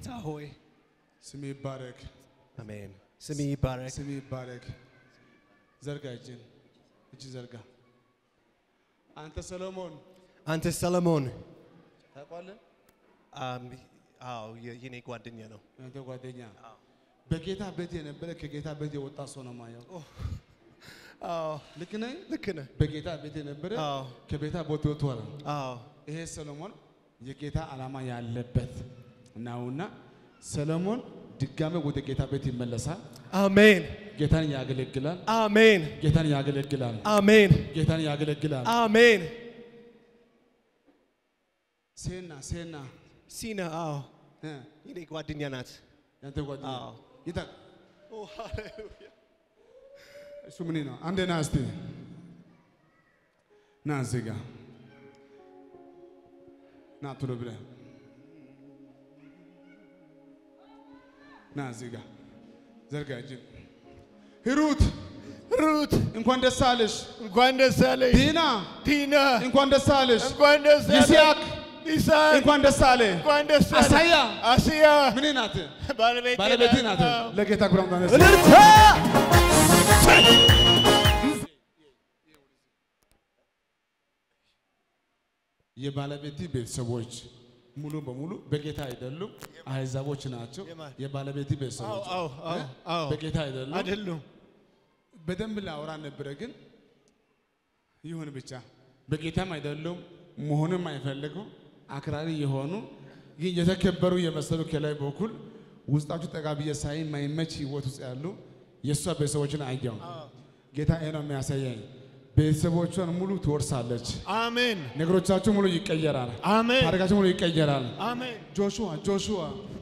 ጌታ ሆይ ስም ይባረክ፣ አሜን። ስም ይባረክ። ስም ይባረክ። ዘርጋ እጅን፣ እጅ ዘርጋ። አንተ ሰሎሞን አንተ ሰለሞን ታውቃለህ? አም፣ አዎ የ- የኔ ጓደኛ ነው። አንተ ጓደኛ በጌታ ቤት የነበረ ከጌታ ቤት የወጣ ሰው ነው ማየው። አዎ ልክ ነኝ? ልክ ነህ። በጌታ ቤት የነበረ አዎ ከቤታ ቦት ወጥቷል። አዎ ይሄ ሰሎሞን የጌታ ዓላማ ያለበት ነውና ሰሎሞን ድጋሜ ወደ ጌታ ቤት ይመለሳል። አሜን ጌታን ያገለግላል። አሜን ጌታን ያገለግላል። አሜን ጌታን ያገለግላል። አሜን። ሴና ሴና ሲና አዎ እ የኔ ጓደኛ ናት። ያንተ ጓደኛ አዎ። ይታ ኦ ሃሌሉያ እሱ ምን ነው? አንዴ ና እስቲ ና እዚህ ጋ ና ቶሎ ብለህ ና እዚህ ጋ ዘርጋ እጅን ሂሩት ሩት እንኳን ደስ አለሽ። እንኳን ደስ አለሽ። ዲና ቲና እንኳን ደስ አለሽ። እንኳን ደስ አለሽ። ይስሐቅ ይስሐቅ እንኳን ደስ አለ። እንኳን ደስ አለሽ። አሳያ አስያ ምን ናት? ባለቤቴ ባለቤቴ ናት። አዎ። ለጌታ ኩራም ታነስ እልልታ የባለቤት ቤተሰቦች ሙሉ በሙሉ በጌታ አይደሉም፣ አህዛቦች ናቸው። የማን? የባለቤት ቤተሰቦች አዎ አዎ አዎ በጌታ አይደሉም። አይደሉም። በደንብ ላወራ ነበረ፣ ግን ይሁን ብቻ በጌታም አይደሉም፣ መሆንም አይፈልጉ አክራሪ የሆኑ ግን የተከበሩ የመሰሉ ከላይ በኩል ውስጣችሁ ጠጋ ብዬ ሳይ ማይመች ህይወት ውስጥ ያሉ የእሷ ቤተሰቦችን አየው። ጌታ ይሄ ነው የሚያሳየኝ። ቤተሰቦቿን ሙሉ ትወርሳለች። አሜን ነገሮቻችሁ ሙሉ ይቀየራል። አሜን ታሪካችሁ ሙሉ ይቀየራል። አሜን። ጆሹዋ ጆሹዋ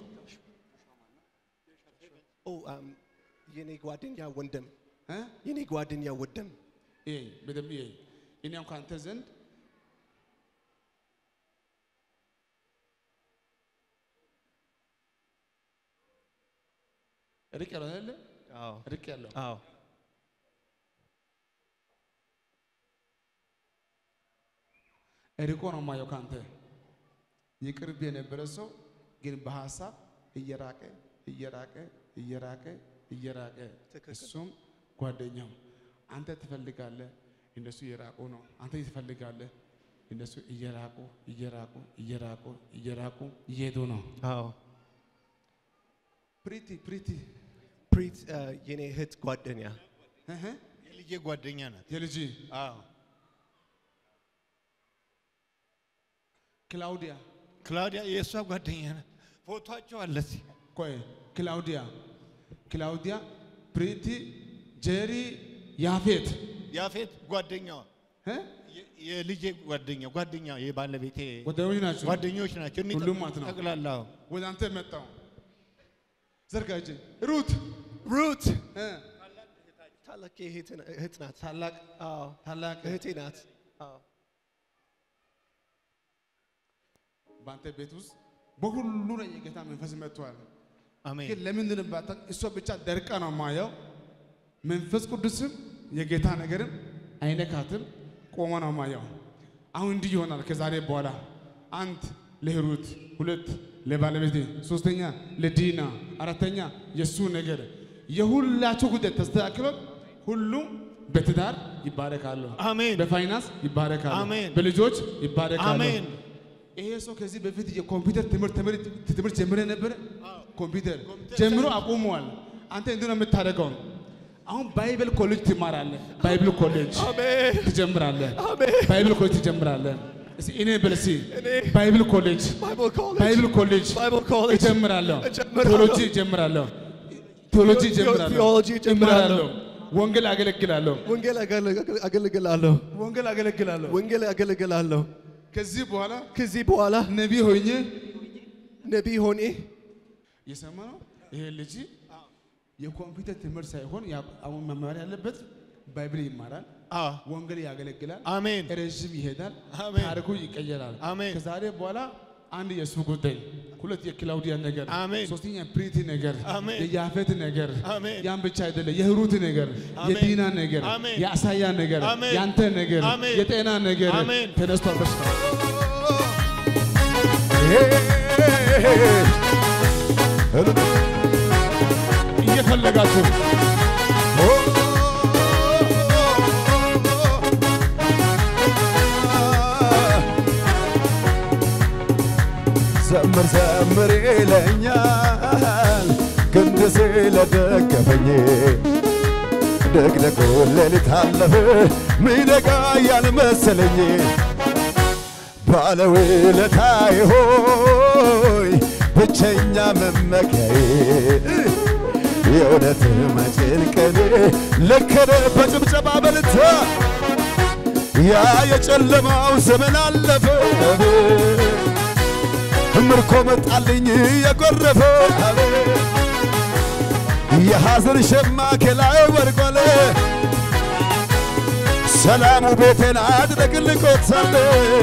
ኦ አም፣ የኔ ጓደኛ ወንድም እ? የኔ ጓደኛ ወንድም ይሄ በደንብ ይሄ እኔም ካንተ ዘንድ ርቅ ያለው አይደለ? አዎ ርቅ ያለው አዎ ርቆ ነው ማየው ካንተ የቅርብ የነበረ ሰው ግን በሀሳብ እየራቀ እየራቀ እየራቀ እየራቀ ትክክል። እሱም ጓደኛው አንተ ትፈልጋለህ፣ እነሱ እየራቁ ነው። አንተ ትፈልጋለህ፣ እነሱ እየራቁ እየራቁ እየራቁ እየራቁ እየሄዱ ነው። አዎ ፕሪቲ ፕሪቲ ፕሪት አ፣ የኔ እህት ጓደኛ እህ፣ የልጄ ጓደኛ ናት። የልጅ አዎ ክላውዲያ ክላውዲያ የእሷ ጓደኛ ናት። ፎቶቸው አለ እዚህ። ቆይ ክላውዲያ ክላውዲያ ፕሪቲ ጄሪ ያፌት ያፌት ጓደኛዋ እ? የ- የልጄ ጓደኛ ጓደኛ የባለቤቴ ጓደኞች ናቸው። ጓደኞች ናቸው። እኒህ ሁሉም ማለት ነው። ጠቅላላ አዎ። ወደ አንተ መጣው ዘርጋ እጅ ሩት ሩት እ? ታላቅ እህት ና- እህት ናት። ታላቅ አዎ ታላቅ እህቴ ናት። አዎ በአንተ ቤት ውስጥ በሁሉ ላይ የጌታ መንፈስ መጥቷል። አሜን ግን ለምንድን ባታ እሷ ብቻ ደርቃ ነው ማየው። መንፈስ ቅዱስም የጌታ ነገርም አይነካትም፣ ቆመ ነው ማየው። አሁን እንዲህ ይሆናል ከዛሬ በኋላ አንድ ለሂሩት፣ ሁለት ለባለቤቴ፣ ሶስተኛ ለዲና፣ አራተኛ የእሱ ነገር የሁላቸው ጉዳይ ተስተካክሎ ሁሉም በትዳር ይባረካሉ፣ አሜን በፋይናንስ ይባረካሉ፣ አሜን። በልጆች ይባረካሉ። አሜን ይሄ ሰው ከዚህ በፊት የኮምፒውተር ትምህርት ትምህርት ትምህርት ጀምረ ነበረ። ኮምፒውተር ኮምፒውተር ጀምሮ አቁመዋል። አንተ እንዴት ነው የምታደርገው? አሁን ባይብል ኮሌጅ ትማራለህ። ባይብል ኮሌጅ አሜን ትጀምራለህ። አሜን። ባይብል ኮሌጅ ትጀምራለህ። እስኪ እኔ በል እስኪ እኔ ባይብል ኮሌጅ ባይብል ኮሌጅ ባይብል ኮሌጅ ባይብል ኮሌጅ እጀምራለሁ። እጀምራለሁ። ቴዎሎጂ እጀምራለሁ። ቴዎሎጂ እጀምራለሁ። ቴዎሎጂ እጀምራለሁ። እምራለሁ። ወንጌል አገለግላለሁ። ወንጌል አገለ- አገለግላለሁ። ወንጌል አገለግላለሁ። ወንጌል አገለግላለሁ። ከዚህ በኋላ ከዚህ በኋላ ነቢይ ሆኜ ነቢይ ሆኔ የሰማ ነው። ይሄ ልጅ የኮምፒውተር ትምህርት ሳይሆን ያ- አሁን መማር ያለበት ባይብል ይማራል፣ አዎ ወንጌል ያገለግላል፣ አሜን ረዥም ይሄዳል፣ አሜን። ታሪኩ ይቀየራል። አሜን። ከዛሬ በኋላ አንድ የእሱ ጉዳይ፣ ሁለት የክላውዲያ ነገር፣ አሜን። ሶስተኛ ፕሪቲ ነገር፣ አሜን። የያፌት ነገር፣ አሜን። ያን ብቻ አይደለም፣ የህሩት ነገር፣ አሜን። የዲና ነገር፣ አሜን። የአሳያ ነገር፣ አሜን። የአንተ ነገር፣ አሜን። የጤና ነገር አሜን። ተነስቷል። በሽታ እየፈለጋችሁ ዘምር ዘምር ይለኛል ክንድ ስለደገፈኝ ደግደጎ ሌሊት አለፈ ሚነጋ ያልመሰለኝ ባለውለታዬ ሆይ ብቸኛ መመኪያዬ የእውነት መጭንቀኔ ለከረ በጭብጨባ በልታ ያ የጨለማው ዘመን አለፈ ምርኮ መጣልኝ የጎረፈ የሐዘን ሸማ ከላይ ወርቋል ሰላሙ ቤቴን አድረግልቆታል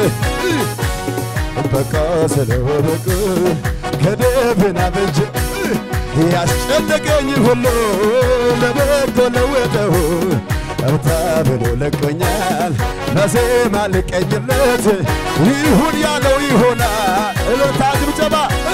በቃ ስለወደቅ ከደብና በጀ ያስጨነቀኝ ሁሉ ለበጎ ለወጠው እርታ ብሎ ለቆኛል ለዜማ ልቀኝለት ይሁን ያለው ይሆናል እልልታ ጭብጨባ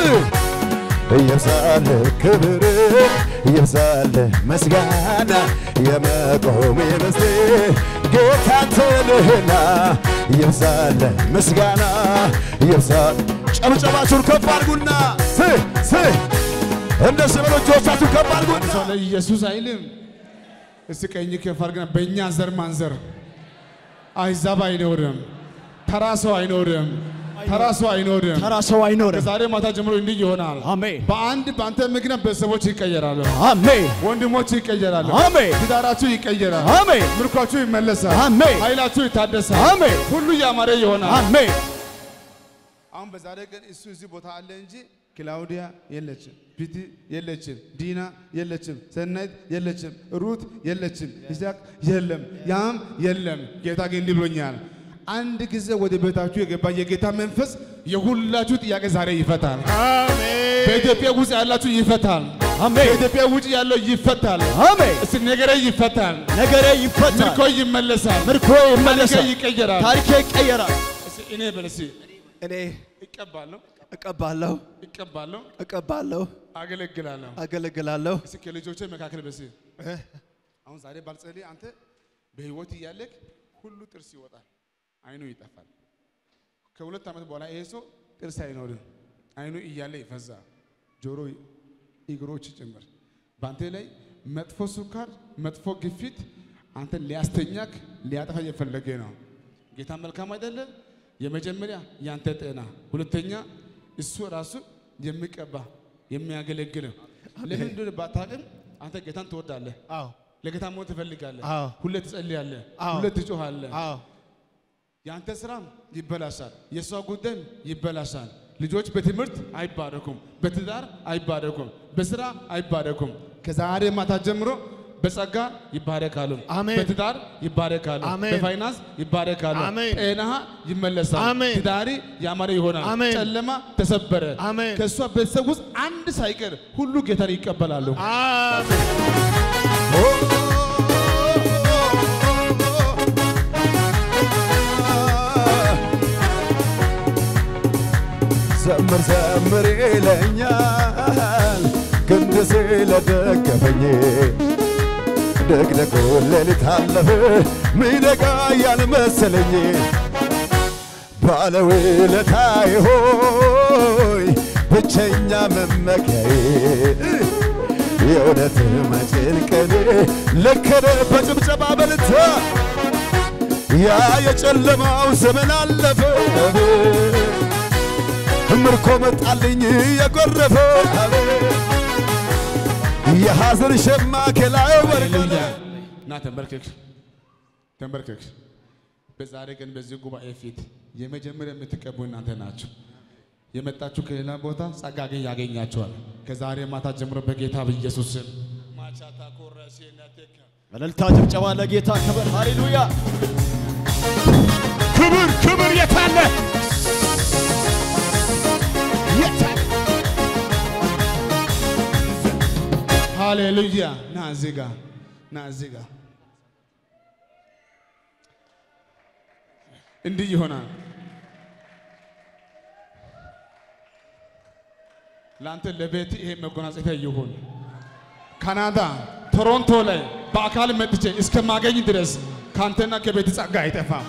ይብዛል ክብር ይብዛል ምስጋና የመቆም የመስቴ ጌታ ትልህና ይብዛል ምስጋና ይብዛል ጨብጨባችሁን ከፍ አድርጉና ስ ስ እንደ ስበሎቻችሁ ከፍ አድርጉና ሰው ለኢየሱስ አይልም። እስቲ ቀኝ ከፍ አድርገና በእኛ ዘር ማንዘር አሕዛብ አይኖርም፣ ተራ ሰው አይኖርም፣ ተራ ሰው አይኖርም። ተራ ሰው አይኖርም። ከዛሬ ማታ ጀምሮ እንዲህ ይሆናል። አሜን በአንድ በአንተ ምክንያት ቤተሰቦች ይቀየራሉ፣ አሜን ወንድሞች ይቀየራሉ፣ አሜን ትዳራችሁ ይቀየራል፣ አሜን ምርኳችሁ ይመለሳል፣ አሜን ኃይላችሁ ይታደሳል፣ አሜን ሁሉ ያማረ ይሆናል። አሜን አሁን በዛሬ ቀን እሱ እዚህ ቦታ አለ እንጂ ክላውዲያ የለችም፣ ፒቲ የለችም፣ ዲና የለችም፣ ሰናይት የለችም፣ ሩት የለችም፣ ይስሐቅ የለም፣ ያም የለም። ጌታ ግን እንዲህ ብሎኛል። አንድ ጊዜ ወደ ቤታችሁ የገባ የጌታ መንፈስ የሁላችሁ ጥያቄ ዛሬ ይፈታል። በኢትዮጵያ ውስጥ ያላችሁ ይፈታል። አሜን በኢትዮጵያ ውጭ ያለው ይፈታል። አሜን እስቲ ነገሬ ይፈታል፣ ነገሬ ይፈታል፣ ምርኮ ይመለሳል፣ ምርኮ ታሪኬ ይመለሳል፣ ይቀየራል። ታሪኬ ይቀየራል። እስቲ እኔ በል እስቲ እኔ እቀባለሁ፣ እቀባለሁ እቀባለሁ፣ እቀባለሁ አገለግላለሁ። አገለግላለሁ እስኪ ከልጆቼ መካከል በስ አሁን ዛሬ ባልጸልይ አንተ በህይወት እያለክ ሁሉ ጥርስ ይወጣል፣ አይኑ ይጠፋል። ከሁለት ዓመት በኋላ ይሄ ሰው ጥርስ አይኖርም፣ አይኑ እያለ ይፈዛል፣ ጆሮ፣ እግሮች ጭምር በአንተ ላይ መጥፎ ስኳር፣ መጥፎ ግፊት አንተ ሊያስተኛክ ሊያጠፋ እየፈለገ ነው። ጌታ መልካም አይደለ? የመጀመሪያ ያንተ ጤና፣ ሁለተኛ እሱ ራሱ የሚቀባ የሚያገለግል ለምን እንደሆነ ባታውቅም አንተ ጌታን ትወዳለህ። አዎ ለጌታ መሆን ትፈልጋለህ። አዎ። ሁሌ ትጸልያለህ። አዎ። ሁሌ ትጮኻለህ። አዎ የአንተ ስራም ይበላሻል፣ የእሷ ጉዳይም ይበላሻል። ልጆች በትምህርት አይባረኩም፣ በትዳር አይባረኩም፣ በስራ አይባረኩም። ከዛሬ ማታ ጀምሮ በጸጋ ይባረካሉ፣ አሜን። በትዳር ይባረካሉ፣ አሜን። በፋይናንስ ይባረካሉ፣ አሜን። ጤናህ ይመለሳል፣ አሜን። ትዳሪ ያማረ ይሆናል፣ አሜን። ጨለማ ተሰበረ። አሜን። ከእሷ ቤተሰብ ውስጥ አንድ ሳይቀር ሁሉ ጌታን ይቀበላሉ። አሜን ዘምር ዘምር ይለኛል ክንድ ስለደገፈኝ ደግደጎ ሌሊት አለፈ ሚነጋ ያልመሰለኝ ባለውለታዬ ሆይ ብቸኛ መመኪያዬ የእውነት መጭንቀኔ ለከረ በጭብጨባ በልታ ያ የጨለማው ዘመን አለፈ ምርኮ መጣልኝ የጎረፈ የሐዘን ሸማ ከላይ ወርቆ ሃሌሉያ እና ተንበርክክ ተንበርክክ። በዛሬ ቀን በዚህ ጉባኤ ፊት የመጀመሪያ የምትቀቡ እናንተ ናችሁ። የመጣችሁ ከሌላ ቦታ ጸጋ ግን ያገኛችኋል። ከዛሬ ማታ ጀምሮ በጌታ በኢየሱስ ስም ማቻታ ኮረሴነቴከ እልልታ ጭብጨባ ለጌታ ክብር ሃሌሉያ ክብር ክብር የታለ የታለ ሃሌሉያ ና እዚህ ጋ ና እዚህ ጋ እንዲህ ይሆናል ለአንተ ለቤት ይሄ መጎናጸፊያ ይሁን። ካናዳ ቶሮንቶ ላይ በአካል መጥቼ እስከማገኝ ድረስ ከአንተና ከቤት ጸጋ አይጠፋም።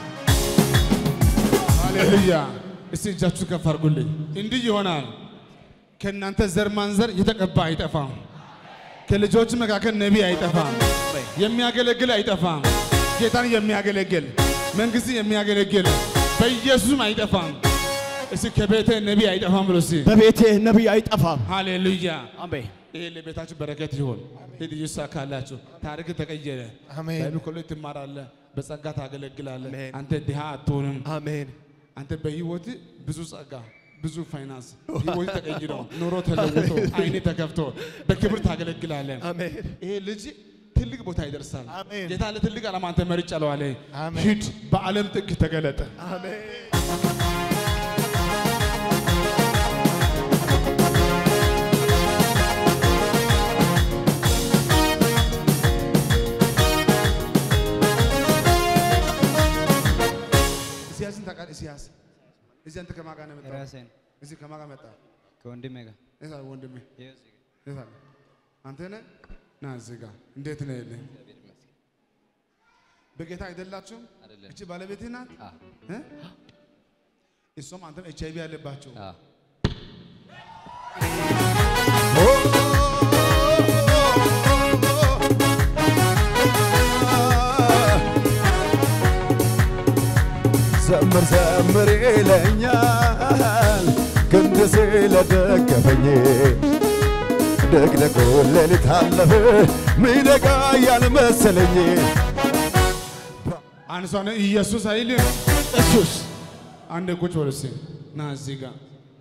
ሃሌሉያ! እስቲ እጃችሁ ከፍ አድርጉልኝ። እንዲህ ይሆናል። ከእናንተ ዘር ማንዘር የተቀባ አይጠፋም። ከልጆች መካከል ነቢይ አይጠፋም። የሚያገለግል አይጠፋም። ጌታን የሚያገለግል መንግስት የሚያገለግል በኢየሱስም አይጠፋም። እስቲ ከቤተ ነቢይ አይጠፋም ብሎ እስቲ በቤቴ ነቢይ አይጠፋም። ሃሌሉያ። አሜን። ይሄ ለቤታችሁ በረከት ይሁን። ሂድ ይሳካላችሁ። ታሪክ ተቀየረ። አሜን። ባይብል ኮሌጅ ትማራለህ፣ በጸጋ ታገለግላለህ። አሜን። አንተ ድሃ አትሆንም። አሜን። አንተ በህይወት ብዙ ጸጋ፣ ብዙ ፋይናንስ፣ ህይወት ተቀይሮ ኑሮ ተለውጦ አይኔ ተከፍቶ በክብር ታገለግላለህ። አሜን። ይሄ ልጅ ትልቅ ቦታ ይደርሳል። አሜን። ጌታ ለትልቅ ዓላማ አንተ መርጫለሁ አለ። አሜን። ሂድ በዓለም ጥግ ተገለጠ። አሜን። ኢሳያስን ታውቃለህ? ኢሳያስ እዚህ አንተ ከማን ጋር ነው የመጣው? ራሴን እዚህ ከማን ጋር መጣ? ከወንድሜ ጋር የት አለ ወንድሜ? ይኸው እዚህ ጋር የት አለ? አንተ ነህ? ና እዚህ ጋር እንዴት ነህ? የለህ በጌታ አይደላችሁም? አይደለም። እቺ ባለቤትህ ናት? አ እ? እሷም አንተም ኤች አይቪ ያለባቸው አ ዘምር ዘምር ይለኛል ክንድ ስለደገፈኝ ደግደጎ ሌሊት አለፈ ሚነጋ ያልመሰለኝ አንሷን ኢየሱስ አይልም። ኢየሱስ አንድ ቁጭ በል እስኪ ና እዚህ ጋር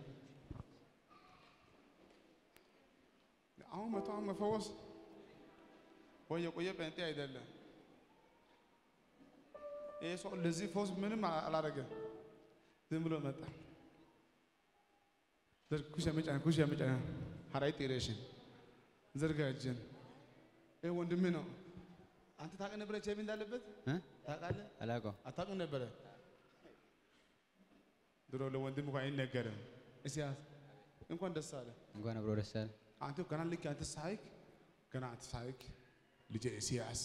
አሁን መቶ አሁን መፈወስ ወይ የቆየ ጴንጤ አይደለም። ይህ ሰው ለዚህ ፈውስ ምንም አላደረገም። ዝም ብሎ መጣ። ዘር- ኩሽ የመጫን ኩሽ የመጫን ሀራይ ጤሬሽን ዘርጋ እጅን ይህ ወንድምህ ነው። አንተ ታውቅ ነበረ ኤች አይ ቪ እንዳለበት እ ታውቃለህ? አላውቀውም። አታውቅም ነበረ? ድሮ ለወንድም እንኳን አይነገርም። እስያስ እንኳን ደስ አለ። እንኳን አብሮ ደስ አለ። አንተ ገና ልክ አንተ ሳይክ ገና አንተ ሳይክ ልጄ እስያስ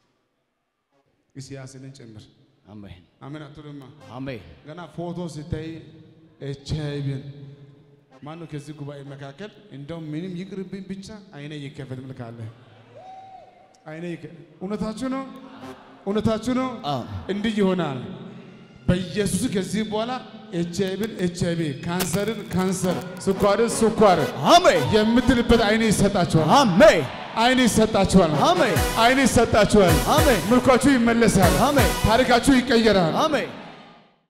እስያስንን ጭምር አሜን አሜን አትሉማ? አሜን። ገና ፎቶ ሲታይ ኤች አይ ቪን ማነው ከዚህ ጉባኤ መካከል እንደው ምንም ይቅርብኝ ብቻ አይኔ ይከፈት ምልካለ አይኔ ይከ- እውነታችሁ ነው፣ እውነታችሁ ነው። አዎ። እንዲህ ይሆናል። በኢየሱስ ከዚህ በኋላ ኤች አይ ቪን ኤች አይ ቪ ካንሰርን ካንሰር ስኳርን ስኳር አሜን የምትልበት አይኔ ይሰጣችኋል። አሜን አይኔ ይሰጣችኋል። አሜን አይኔ ይሰጣችኋል። አሜን ምልኳችሁ ይመለሳል። አሜን ታሪካችሁ ይቀየራል። አሜን